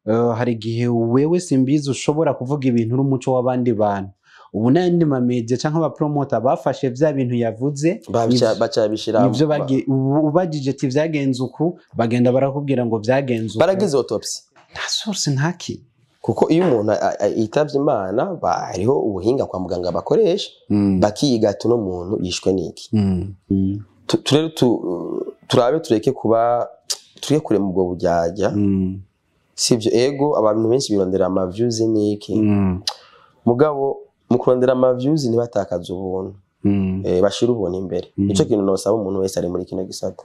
eh, hari igihe wewe simbizi ushobora kuvuga ibintu uri umuco w'abandi bantu ubu n'ayandi mamedia cyangwa abapromota bafashe vya bintu yavuze Babica- ivyo- baca bishira ivyo bagi- ubu- ubajije ati vyagenze uku bagenda barakubwira ngo vyagenze uku baragize autopsy nta source ntaki kuko iyo umuntu a- a- yitavye imana ba- hariho ubuhinga kwa muganga bakoresha Mm. bakiga ati uno muntu yishwe n'iki Mm. Mm. Tu- turere tu- turabe tureke kuba tureke kure mu bwo bujyajya Mm. sivyo ego abantu benshi birondera ama views n'iki Mm. mugabo mu kurondera ama views ntibatakaze ubuntu Mm. eh, bashira ubuntu imbere Mm. nico kintu nosaba umuntu wese ari muri kino gisata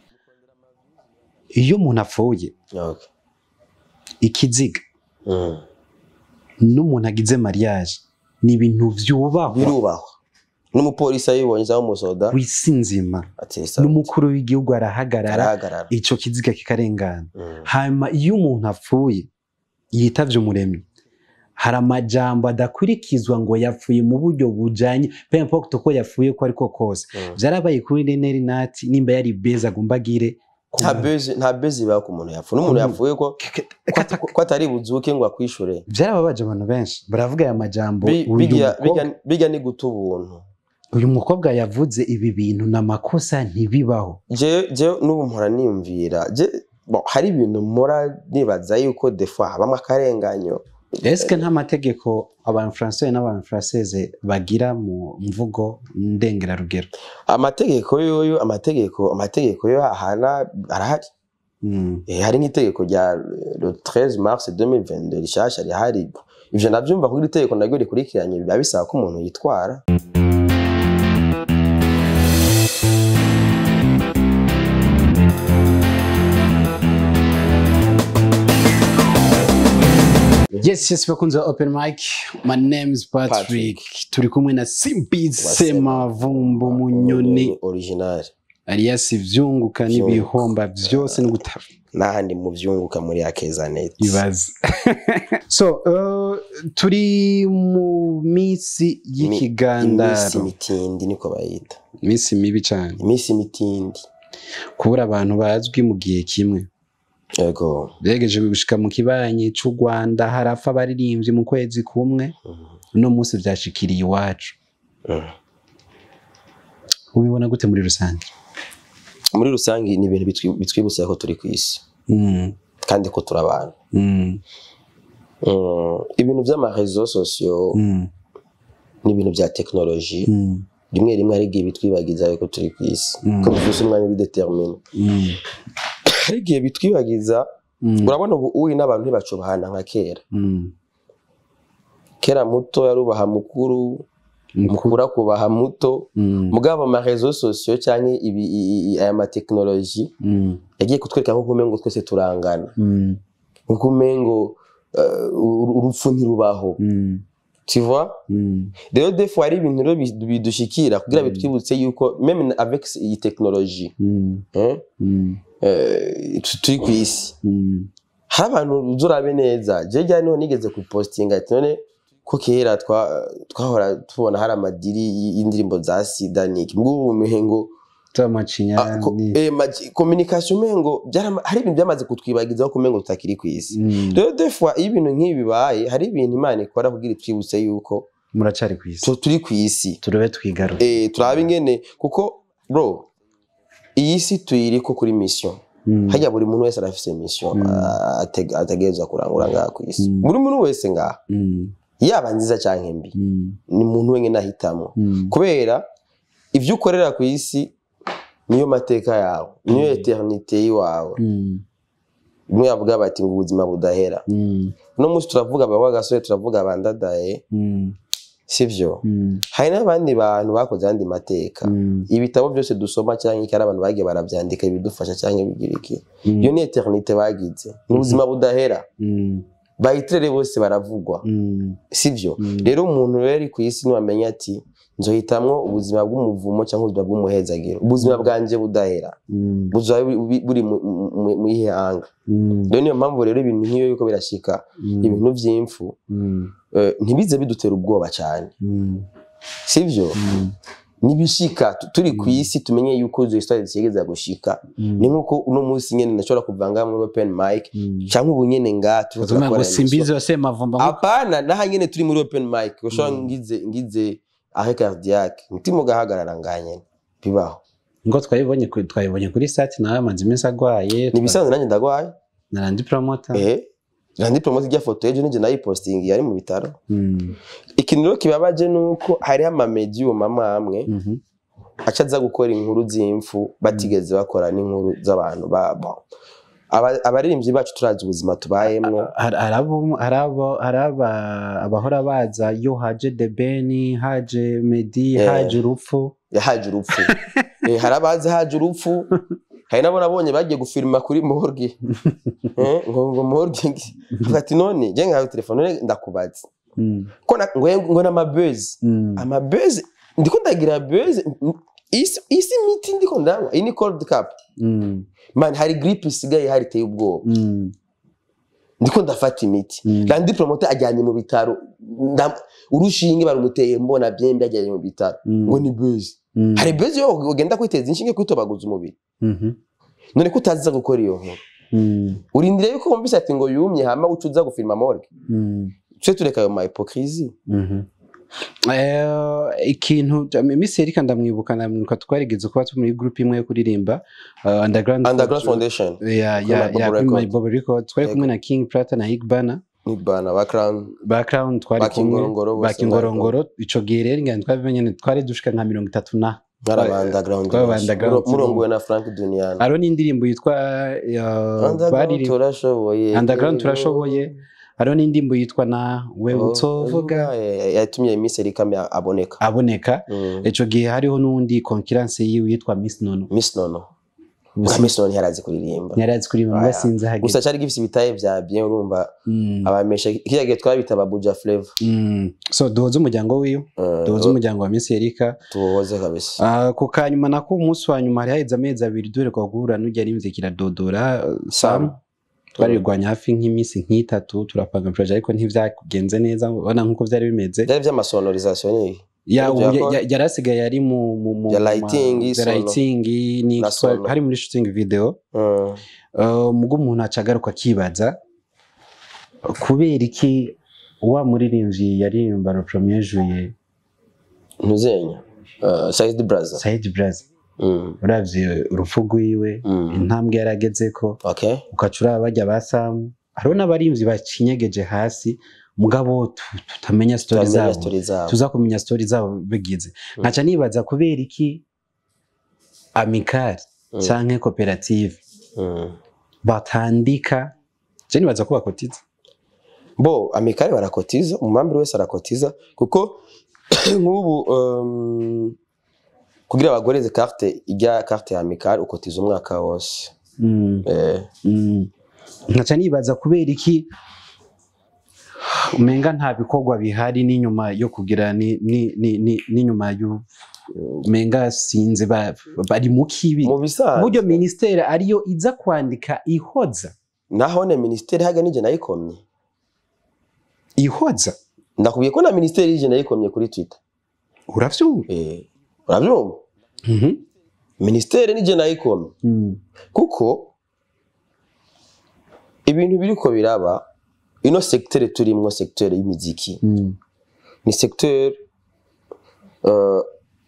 iyo umuntu apfuye okay. ikiziga mm. n'umuntu agize mariage ni ibintu vyubahwa birubahwa n'umupolisi ayibonye cyangwa umusoda ku isi nzima ati sawa n'umukuru w'igihugu arahagarara arahagarara ico kiziga kikarengana Mm. hanyuma iyo umuntu apfuye yitavye umuremyi hari amajambo adakurikizwa ngo yapfuye mu buryo bujanye peu importe uko yapfuye ko ariko kose Mm. vyarabaye kuri reneri nati nimba yari beza agomba agire ku nta muntu. bezi nta bezi ibaho ku muntu yapfuye n'umuntu Ku- yapfuye ko ko ata- ko atari buzuke ngo akwishure vyarababaje abantu benshi baravuga aya majambo Bi- uyu bijya mukobwa- bijya- bijya ni guta ubuntu uyu mukobwa yavuze ibi bintu ni amakosa ntibibaho je je n'ubu mpora niyumvira je bon, hari ibintu mpora nibaza yuko defa habamo akarenganyo eske nta mategeko abantu français n'abantu française bagira mu mvugo ndengerarugero amategeko yoyo amategeko amategeko yo ahana arahari Mm. Eh, hari nk'itegeko rya le 13 mars 2022 rishasha rihari ivyo navyumva kuko iri tegeko naryo rikurikiranye biba bisaba ko umuntu yitwara yes yes bakunze ba open mic my name is patrick, Patrick. turi kumwe na simbi semavumbu munyoni original alias ivyunguka Vyunguka. n'ibihomba vyose no gutara n'ahandi mu vyunguka muri akezanet ibaze so uh, turi mu minsi iminsi y'ikigandaro mitindi niko bayita iminsi mibi cyane iminsi mitindi kubura abantu bazwi mu gihe kimwe yego begeje gushika mu kibanyi c'u rwanda harapfa abaririmbyi mu kwezi kumwe Mhm. uno munsi vyashikiriye iwacu Mhm. ubibona gute muri rusange muri rusange ni ibintu bitwi- bitwibutsa ko turi ku isi Mm, kandi ko turi abantu mm, Mm, ibintu vy'amarezo sosiyo mm, n'ibintu vya tekinoloji mm, rimwe rimwe hari igihe bitwibagiza yuko turi ku isi Mm. ko bifise umwanya uri determine mm, hari igihe bitwibagiza mm, urabona ubu uyi n'abantu ntibacubahana nka kera mm. kera muto yarubaha mukuru mukuru akubaha muto Mm, mugabo amarezo sosiyo cyangwa ibi- i- i- aya matekinoloji mm, yagiye kutwereka nk'uko umengo twese turangana mm, nk'uko umengo eh, uru- urupfu ntirubaho mm, tu vois mm, rero defu hari ibintu rero bi- bidushikira kugira bitwibutse yuko meme avec iyi tekinoloji mm, eh, mm, eh, tu- turi ku isi mm, hari abantu uza urabe neza je ryari niho nigeze kupostinga ati none ko kera twa- twahora tubona hari amadiri y- y'indirimbo za sida niki mbwo ubu umengo z'amacinya ah, ko- ni- eh, magi- communication umengo byarama- hari ibintu byamaze kutwibagizaho ko umengo tutakiri ku isi Mm, rero defwa iyo ibintu nk'ibi bibaye hari ibintu imana ikora kugira itwibutse yuko muracari ku isi tu- turi ku isi turebe twigaruke eh, turabe ingene kuko bro iyi si tuyiriko kuri mission Mm, hajya buri muntu wese arafise mission Mm. ah, ateg- ategerezwa kurangura ngaha ku isi Mm. buri muntu wese ngaha mm, yaba nziza canke mbi mm, ni muntu wenyine ahitamo mm, kubera ivyo ukorera ku isi niyo mateka yawe niyo eternite yiwawe mm, bimwe bavuga bati ngo ubuzima budahera mm, uno munsi turavuga baba gasore turavuga bandadaye mm, sivyo mm, hari n'abandi bantu bakoze ayandi mateka mm, ibitabo byose dusoma cyangwa iki ari abantu bagiye barabyandika ibidufasha cyangwa bigira iki mm, iyo ni eternite bagize ni ubuzima budahera mm, bayitirere bose baravugwa mm, sivyo Mm. rero umuntu rero ari ku isi niwamenya ati nzohitamwo ubuzima bw'umuvumo cyangwa ubuzima bw'umuhezagiro ubuzima bwanje budahera mm, buzaba buri- buri mu- mu- mu ihanga mm, rero niyo mpamvu rero ibintu nk'iyo yuko birashika mm, ibintu vy'impfu mm, eh, ntibize bidutera ubwoba cyane mm, sivyo mm, nibishika tu- turi ku isi tumenye yuko izo histoire zigeza gushika ni nkuko uno munsi nyene ndashobora kuvanga muri open mic canke ubu nyene nga turiko Uzuma ngo turakora simbizi emission. yose mavumba nko- apana naha nyene turi muri open mic ushobora Mm. ngize ngize ahe cardiaque mutima ugahagarara nga nyene bibaho ngo twayibonye kuri- twayibonye kuri site nawe amaze iminsi agwaye ni ibisanzwe nanjye ndagwaye narandi promota eh randi promote rya foto ejo nije nayipostingi yari mu bitaro ikintu rero kibabaje nuko hariho amamedium amwe amwe aca aza gukora inkuru z'imfu batigeze bakora n'inkuru z'abantu ba bon. Aba- abaririmbyi bacu turazi ubuzima tubayemwo hari abo- hari abo- hari aba- abahora baza yo haje debeni haje medi Eh. haje urupfu yahaje urupfu Eh, hari abazi haje urupfu hari nabo nabonye bagiye gufirima kuri morgue Eh, ngo ngo morgue ngi- Avuga ati none je nkawe telefone none ndakubaza Mm, ko na- ngo ngo n'amabuzz mm, amabuzz ndiko ndagira buzz isi isi miti ndiko ndanywa iyi ni cold cup mm, man hari gripe isigaye hari iteye ubwoba mm, ndiko ndafata imiti Mm. randi promote ajyanye mu bitaro Ndam- urushinge barumuteye mbona byembe ajyanye mu bitaro Mm. ngo ni buzz mm, hari buzz yo ugenda kwiteza inshinge kwitobaguza umubiri mhm, none ko utaziza gukora iyo nkuru mm, urindire yuko wumvise ati ngo yumye hama uca uza gufilma morgue mm, twe tureka ayo ma hypocrisie mhm. Eh, ikintu iminsi yerika ndamwibuka ndamwibuka twarigeze kuba turi muri group imwe yo kuririmba uh, underground underground foundation ya Kuri ya My Bubble ya kuri My Record. Bubble Record twari Yego. kumwe na King Prata na Igbana ni bana background background twari Ba kumwe Kingorongoro bose bakingorongoro ico gihe rero ngani twabimenye twari dushika nka mirongo itatu na nk'aba underground Twaba benshi. underground Muro- murongowe na Frank Duniani hariho n'indirimbo yitwa uh, underground baririmba turashoboye Underground turashoboye. hariho n'indirimbo yitwa na we Oh, utovuga eh, yatumye Miss Erika me- aboneka aboneka Mm. ico gihe hariho n'undi concurrence yiwe yitwa Miss Nono Miss Nono Gusa Bwa Miss Nono ntiyarazi kuririmba yari azi kuririmba Aya. mbwa sinzi hageze gusa cyari gifise ibitaye vya bien urumva Mm, abamesha kiriya gihe twabita babuja flavor mm. so duhuze umuryango wiwe Eh, duhuze umuryango wa Miss Erika tuwoze kabisa Ah, ku kanyuma nako umunsi wa nyuma hari haheze amezi abiri duheruka guhura n'ujya rimze kiradodora uh, sam twarirwanya hafi nk'iminsi nk'itatu turapanga proje ariko ntivyagenze neza ubona nk'uko vyari bimeze byari vy'amasonorisation ni Ya- Ibyo ubu ya- yakora? ya- yari asigaye ari mu mu- mu- Ya mu ma- lighting, ya sono. lighting, ni Na twa- sono. hari muri shooting video Mm. Uh, mugo umuntu aca agaruka akibaza kubera iki wa muririmbyi yaririmba le premier juillet ntuzenya Uh, Said Braza Said Braza Mm. uravye urupfu rwiwe Mm. intambwe yaragezeko okay ugaca uraba bajya ba samu hariho n'abarimvyi bacinyegeje hasi mugabo tu- tutamenya stori turamenya zabo story zabo tuza kumenya stori zabo bigize nkaca nibaza kubera iki amikari Mm. canke koperative Mm. batandika je nibaza ko bakotiza bo amikari barakotiza umwambiri wese arakotiza kuko nk'ubu um, kugira bagoreze carte ijya carte ya amikari ukotiza umwaka wose Mm, eh, mm. nkaca nibaza kubera iki umenga nta bikorwa bihari n'inyuma yo kugira ni- ni- ni- ni- n'inyuma y'u umenga sinzi ba- bari mu kibi mu bisanzwe uburyo minisiteri ariyo iza kwandika ihoza nahone ministeri haga nije nayikomye ihoza ndakubwiye ko na ministeri yije nayikomye kuri twitter uravyumva eh, urabyumva Mhm. ministeri nije nayikomye Mm. kuko ibintu biriko biraba ino sektere turimwo sektere y'imiziki Mm. ni sektere uh,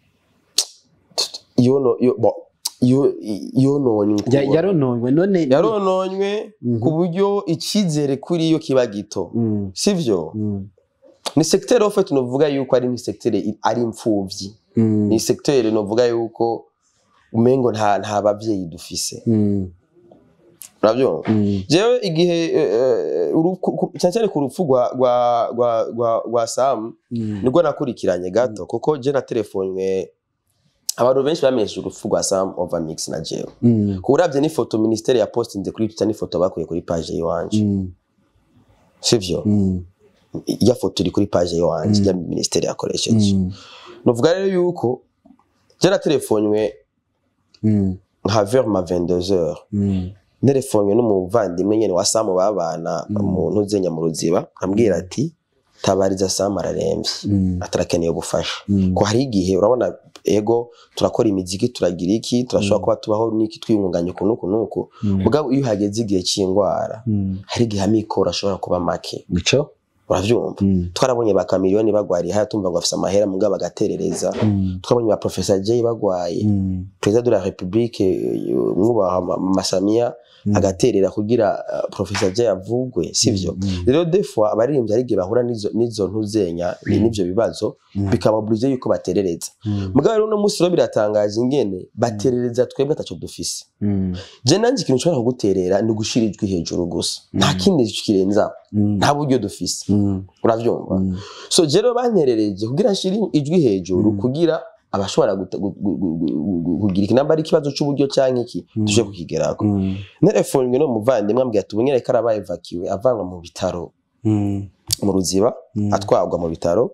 yono yo, bo, yo, yononywe Ya- yarononywe none yarononywe Mhm. ku buryo icyizere kuri yo kiba gito Mm. sivyo Mm. ni sektere ofe tunovuga yuko ari nk'isektere i- ari imfuvyi Mm. ni sektere novuga yuko umengo nta nta bavyeyi dufise Mm. uravyumva Mm. jewe igihe eh, eh, uru- ku- ku- cyane cyane ku rupfu rwa rwa rwa rwa rwa Sam Mm. nibwo nakurikiranye gato kuko je na telefone abantu benshi bamenyesheje urupfu rwa Sam over mix na jewe Mm. ku uravye n'ifoto ministeri ya postinze kuri Twitter n'ifoto bakuye kuri page yiwanje Mm. sivyo Mm. iya foto iri kuri page yiwanje Mm. ya ministeri yakoresheje Mm. novuga rero yuko je na telefonywe Mm. nka vers ma 22h Mm. nerefonywe n'umuvandimwe nyene wa Sam babana Mm. mu ntuzenya mu ruziba ambwira ati tabariza Sam araremvye Mm. atarakeneye ubufasha Mm. ko hari igihe urabona ego turakora imiziki turagira iki turashobora kuba tubaho n'iki twiyungunganya uku n'uku n'uku Mm. mugabo iyo hageze igihe cy'indwara Mm. hari igihe amikoro ashobora kuba make nico uravyumva Mm. twarabonye ba kamiliyoni bagwariye haya tumva ngo bafise amahera mugabo bagaterereza Mm. twabonye ba professor Jay bagwaye Mm. perezida de la republique eh, mwubaha Ma- masamiya Mm. agaterera kugira uh, professor Jay avugwe sivyo Mm. rero des fois abaririmbyi hari igihe bahura n'izo n'izo ntuzenya ni n'ivyo bibazo Mm. bikababuriza yuko baterereza Mm. mugabo rero uno munsi rero biratangaje ingene baterereza twebwe ataco dufise Mm. je nanje ikintu nshobora kuguterera ni ugushira ijwi hejuru gusa nta kindi kirenzaho Mm. nta buryo dufise Mm. uravyumva Mm. so je rero banterereje kugira nshire ijwi hejuru Mm. kugira abashobora guta- gu- gu- gu- gu- gu- kugira ikinamba ari ikibazo c'uburyo canke iki Mm. tuje kukigerako Mm. nerefonywe no muvandimwe ambwira ati ubunyere ko arabaye evacué avanwa mu bitaro Mm. mu ruziba Mm. atwagwa mu bitaro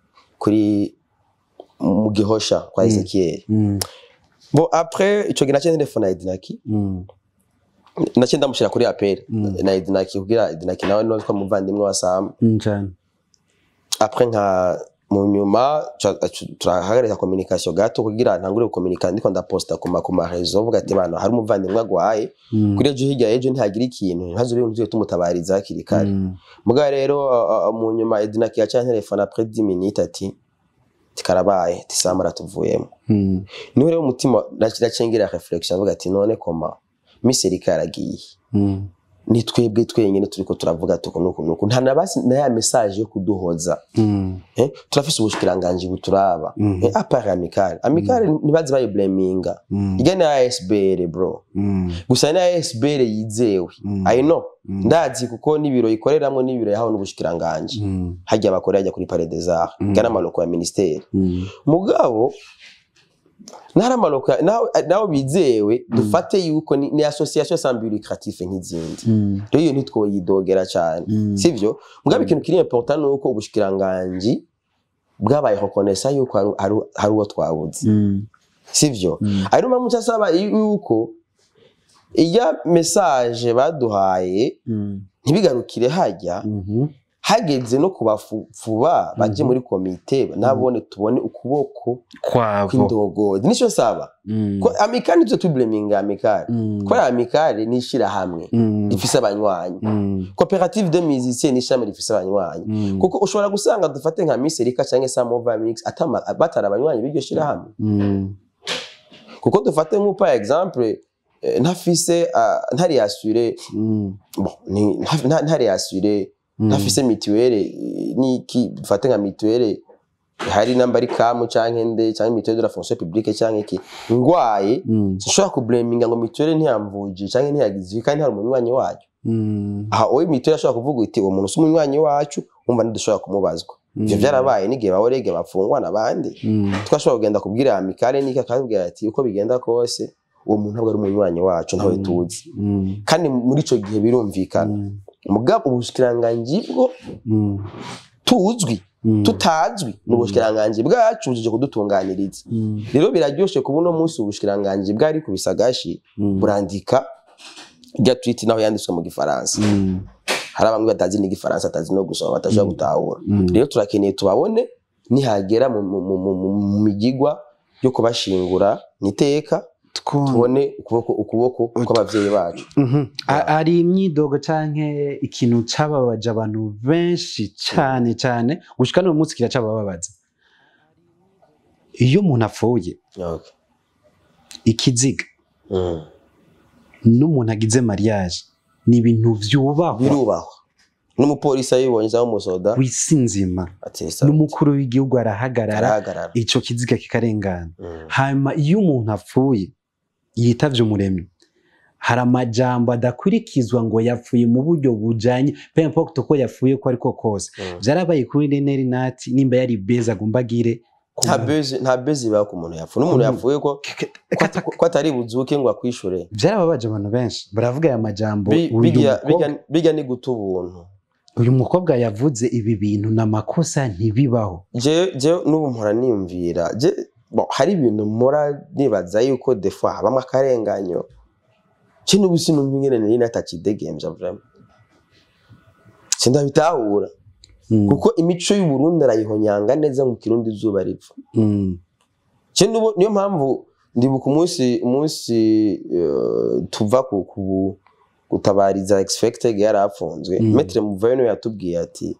kuri mu gihosha kwa Mm. Ezekiel Mm. bon après ico gihe naciye telefone ya Edinaki Mm. naciye ndamushira kuri appel Mm. na Edinaki kugira Edinaki nawe no kwa muvandimwe wa Sam Mm. cane après nka mu nyuma ca- ca- turahagarika communication gato kugira ntangure gukomunika ndiko ndaposta ku ma ku ma réseau vuga ati bana hari umuvandimwe agwaye Mm. kuri ejo hirya y'ejo ntihagira ikintu ntihaze ibintu tugiye tumutabariza hakiri kare Mm. mugabo rero uh, uh, mu nyuma Edinaki yaciye telefone après 10 minutes ati tikarabaye tisama aratuvuyemo Mm. niho rero umutima nacengera reflection avuga ati none koma miserika yaragiye Mm. ni twebwe twenyine turiko turavuga tuko nuko nuko nta na basi na ya message yo kuduhoza Mm. eh turafise ubushikiranganje buturaba Mhm. eh apart amical amical ntibazi bayi blaminga Mm. igana ya SBR bro Mm. gusa na SBR yizewe Mm. i know Mm. ndazi kuko n'ibiro ikoreramwo n'ibiro yahawe n'ubushikiranganje Mm. hajya bakora hajya kuri Palais des Arts Mm. gana amaloko ya ministeri Mm. mugabo ntari amaloko ya- naho naho bizewe dufate yuko ni, ni association sans but lucratif nk'izindi Mm. rero iyo ntitwoyidogera cyane Mm. sivyo mugabo ikintu kiri important ni uko ubushikiranganji bwabaye reconnaissa yuko hari- hari- hari uwo twabuze Mm. sivyo Mm. ari mpamvu cyasaba yuko iya message baduhaye Mm. ntibigarukire hajya Mhm. hageze no kubafuba baje Mhm. muri komite nabone tubone ukuboko kwabo kw'indogozi nico saba Mm. ko amikali nivyo tubleminga amikali Mm. kubera amikali ni ishirahamwe Mm. rifise abanywanyi Mm. koperative de musiciens ni ishami rifise abanywanyi Mm. kuko ushobora gusanga dufate nka miserika canke samova mix atama batari abanywanyi b'iryo shirahamwe Mm. kuko dufate nk'u par exemple eh, ntafise ah, ntari asure Mm. bon ni- nta- nta- ntari asure Mm. ntafise mituwele eh, niki dufate nka mituwele hari namba ari kamu canke nde canke mituwele de la fonction publique canke iki ngwaye Mm. sinshobora kubleminga ngo mituwele ntiyamvuje canke ntiyagize ibi kandi hari umunywanyi wacu Mm. aha owe mituwele ashobora kuvuga uti uwo muntu si umunywanyi wacu umva ntidushobora kumubazwa ivyo Mm. vyarabaye n'igihe baworege bafungwa n'abandi Mm. twashobora kugenda kubwira amikale niki akabwira ati uko bigenda kose uwo muntu ntabwo ari umunywanyi wacu ntawe Mm. tuzi Mm. kandi muri ico gihe birumvikana Mm. mugabo ubushikiranganji bwo Mm. tuzwi Mm. tutazwi ni ubushikiranganji bwacu bujije kudutunganiriza Mm. rero biraryoshe kuba uno munsi ubushikiranganji bwari ku bisagashi Mm. burandika rya tweet naho yanditswe mu gifaransa Mm. hari bamwe batazi n'igifaransa batazi no gusoma batashobora gutahura Mm. rero turakeneye tubabone nihagera mu- mu- mu- mu- mu- mu migigwa yo kubashingura niteka Two- tubone ukuboko ukuboko kw'abavyeyi bacu Mhm. A- ari imyidogo canke ikintu cababaje abantu benshi cane cane gushika n'uyu munsi kiracabababaza iyo umuntu apfuye Okay. ikiziga Mm. n'umuntu agize mariage ni ibintu vyubahwa birubahwa n'umupolisi ayibonye cyangwa umusoda w'isi nzima atesa n'umukuru w'igihugu arahagarara arahagarara ico kiziga kikarengana Mm. hanyuma iyo umuntu apfuye yitavye umuremyi hari amajambo adakurikizwa ngo yapfuye mu buryo bujanye peu importe uko yapfuye ko ariko kose Mm. vyarabaye kuri Reneri Nati nimba yari beza agomba agire ku nta muntu. bezi nta bezi ibaho ku muntu yapfuye n'umuntu Ku- yapfuye ko Kata- ko atari buzuke ngo akwishure vyarababaje abantu benshi baravuga aya majambo Bi- uyu bijya mukobwa- bijya- bijya ni guta ubuntu uyu mukobwa yavuze ibi bintu n'amakosa ntibibaho je je n'ubu mpora niyumvira je bon, hari ibintu mpora nibaza yuko defo habamo akarenganyo je n'ubu sinumva ingene nari natakidegemvya vraiment sindabitahura Mm, kuko imico y'uburundi arayihonyanga neza mu kirundi izuba ripfa mm, Je nubo- niyo mpamvu ndibuka umunsi umunsi eh, tuva ku ku- gutabariza expected yari afunzwe Mm. metre muveno yatubwiye ati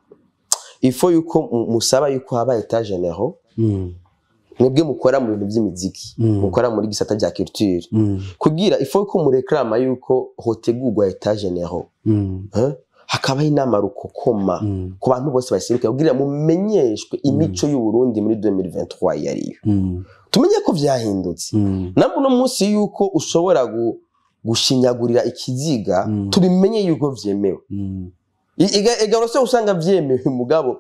ifo yuko mu- musaba yuko haba etat general Mm. mwebwe mukora mu bintu by'imiziki Mm. mukora muri gisata rya culture Mm. kugira ifo yuko mureklama yuko hotegurwa etat general Mm. eh, hakabaho inama rukokoma Mm. ku bantu bose baseruka kugira mumenyeshwe imico y'uburundi muri 2023 iyo ariyo Mm. tumenye ko vyahindutse Mm. nabwo uno munsi yuko ushobora gu, gushinyagurira ikiziga Mm. tubimenye yuko vyemewe Mm. I- iga- igaro se usanga vyemewe mugabo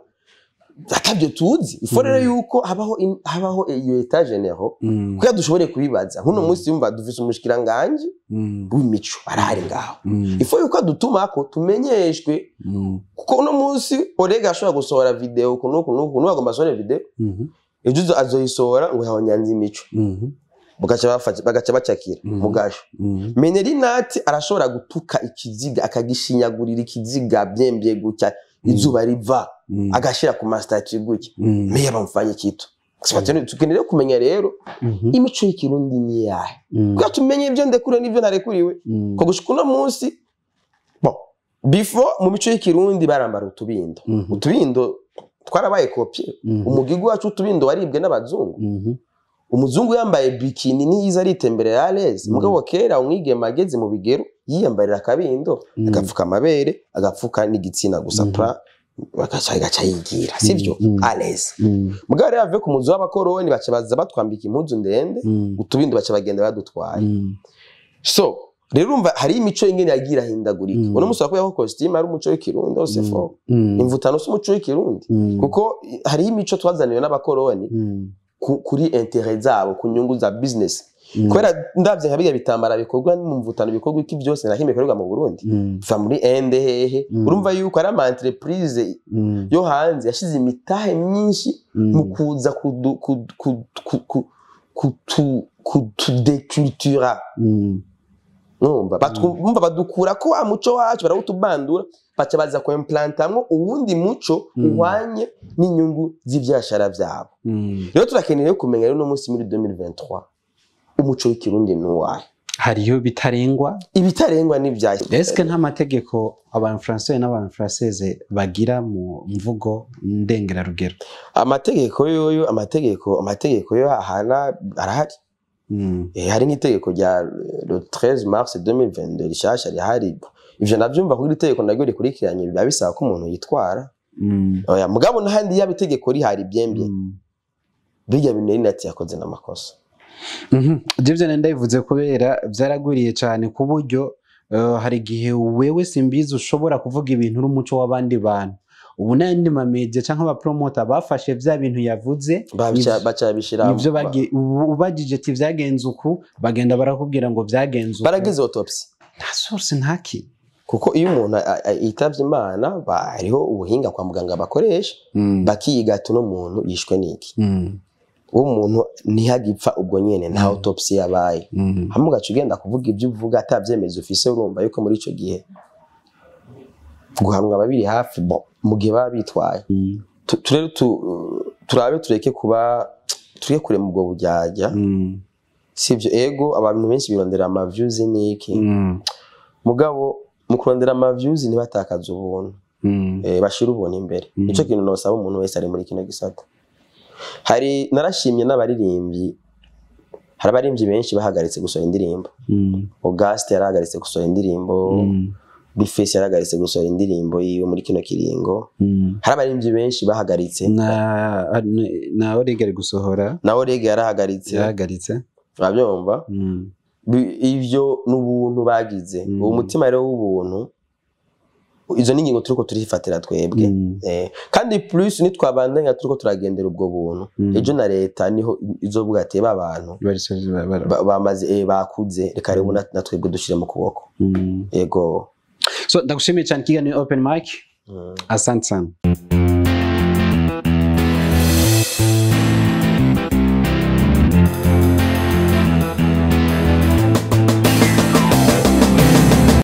atabyo tuzi ifo rero yuko habaho in- habaho iyo etat general Mm. kugira dushobore kubibaza nk'uno munsi yumva dufise umushikiranganji Mm. w'imico arahari ngaho Mm. ifo yuko adutumako tumenyeshwe Mm. kuko uno munsi orega ashobora gusohora video uku n'uku n'uku n'uku agomba asohore video Mhm. ejo uzo- azoyisohora ngo yahonyanze imico Mhm. bagaca bafata- bagaca bacakira Mhm. mugasho Mhm. menerinati arashobora gutuka ikiziga akagishinyagurira ikiziga byembye gutya izuba riva Mm. agashira ku masitati gutya Mm. meya bamufanye kitu tukeneye rero kumenya rero Mhm. imico y'ikirundi ni iyahe Mm. kugira tumenye ibyo ndekuriwe n'ibyo narekuriwe Mm. ko gushika uno munsi bon before mu mico y'ikirundi barambara utubindo Mhm. utubindo twarabaye kopye Mhm. umugigu wacu utubindo waribwe n'abazungu Mhm. umuzungu yambaye bikini niyiza aritemberera areze Mm. mugabo kera umwigeme ageze mu bigero yiyambarira akabindo Mm. agapfuka amabere agapfuka n'igitsina gusa Mhm. pra bagaca agaca yigira sivyo Mm. areze Mm. mugabo rero avuye ku muzu w'abakoroni baca baza batwambika impuzu ndende Mm. utubindo baca bagenda badutwaye Mm. so rero urumva hari imico ingene yagiye irahindagurika Mm. uno musi wakuyeho kositimu ari umuco w'ikirundi hose fo Mm. imvutano si umuco w'ikirundi Mm. kuko hariho imico twazaniwe n'abakoroni Mm. ku- kuri intere zabo ku nyungu za business Mm. kubera ndavye nka biga bitambara bikorwa mu mvutano bikorwa iki byose na kimwe bikorerwa mu Burundi Mm. biva muri ende hehe Mm. urumva yuko ari ama entreprise Mm. yo hanze yashize imitahe myinshi Mm. mu kuza kudu- ku- ku- ku- ku- kutu- kutudecultura Mm. numva Batwu- bumva badukura ko wa muco wacu barawutubandura baca baza kuimplantamwo uwundi muco Mm. uhwanye n'inyungu z'ivyashara vyabo Mm. rero turakeneye kumenya rero uno munsi muri 2023 umuco w'ikirundi ni uwahe hariyo bitarengwa ibitarengwa n'ibya eske nta mategeko abanfrancais n'abanfrancaises bagira mu mvugo ndengerarugero amategeko yoyo amategeko amategeko yo ahana arahari Mm. Eh, hari nk'itegeko rya le 13 mars 2022 rishasha rihari ivyo navyumva kuko iri tegeko naryo rikurikiranye biba bisaba ko umuntu yitwara Mm. oya mugabo n'ahandi yaba itegeko rihari byembye Mm. birya bintu nati yakoze n'amakosa Mhm. Ivyo vyane ndabivuze kubera vyaragwiriye cyane ku buryo eh, hari igihe wewe simbizi ushobora kuvuga ibintu uri umuco w'abandi bantu ubu n'ayandi mamedia canke abapromota bafashe vya bintu yavuze Babica- nivyo- baca bishira nivyo bagi- ubu- ubajije ati vyagenze uku bagenda barakubwira ngo vyagenze uku baragize autopsy nta source ntaki kuko iyo umuntu a- a- yitavye imana ba- hariho ubuhinga kwa muganga bakoresha Mm. bakiga ati uno muntu yishwe n'iki Mm. uwo muntu ntihagipfa ubwo nyene nta Mm. autopsy yabaye Mm. hamwe ugaca ugenda kuvuga ibyo uvuga atavyemeza ufise urumva yuko muri ico gihe guhanwa ababiri hafi bo mu gihe baba bitwaye Mm. Tu- turere tu- turabe tureke kuba tureke kurema ubwo buryarya Mm. sivyo ego abantu benshi birondera ama views n'iki Mm. mugabo mu kurondera ama views ntibatakaze ubuntu Mm. eh, bashira ubuntu imbere Mm. nico kintu nosaba umuntu wese ari muri kino gisata hari narashimye n'abaririmbyi hari abaririmbyi benshi bahagaritse gusohora indirimbo Mm. Auguste yarahagaritse gusohora indirimbo Mm. Bifesi yarahagaritse gusohora indirimbo yiwe muri kino kiringo Mm. hari abaririmbyi benshi bahagaritse na na Orega ari gusohora nawe rege yarahagaritse yahagaritse urabyumva Mm. Bi- ivyo ni ubuntu bagize Mm. uwo mutima rero w'ubuntu izo ni ingingo turiko turifatira twebwe Mm. Eh, kandi plus nitwabandanya turiko turagendera ubwo buntu Mm. ejo na leta niho izovuga ati ba bantu Barisoje ba- bara- ba- bamaze eh, bakuze reka rero na- na twebwe dushire mu kuboko Mm. yego so ndagushimiye cyane ikiganiro open mic Mm. asante sana